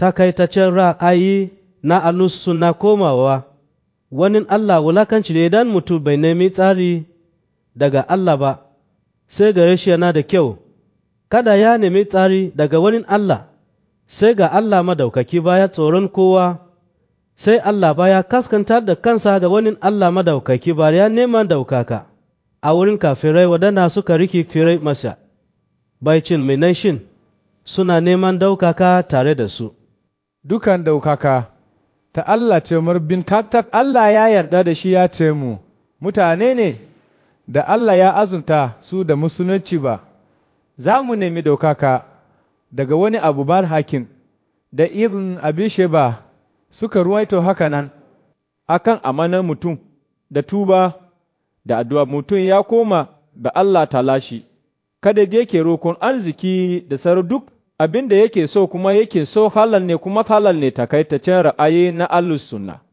takaitaccen ra'ayi na alusu na komawa wani Allah wulakanci ne idan mutum bai nemi tsari daga Allah ba sai gare shi yana da kyau kada ya nemi tsari daga wani Allah sai ga Allah madaukaki baya tsoron kowa sai Allah baya kaskantar da kansa ga wani Allah madaukaki ba ya neman daukaka a wurin kafirai waɗanda suka riki firai masa bai cin mai shin suna neman daukaka tare da su dukan daukaka ta Allah ce marbin kaktak Allah ya yarda da shi ya ce mu mutane ne da Allah ya azunta su da musulunci ba za mu nemi daukaka daga wani abu bar hakim da ibn abisheba suka ruwaito haka nan akan amanar mutum da tuba da addu'a mutum ya koma da Allah talashi kada yake rokon arziki da sarar duk abin da yake so kuma yake so halal ne kuma halal ne takaitaccen ra'ayi na Allah sunna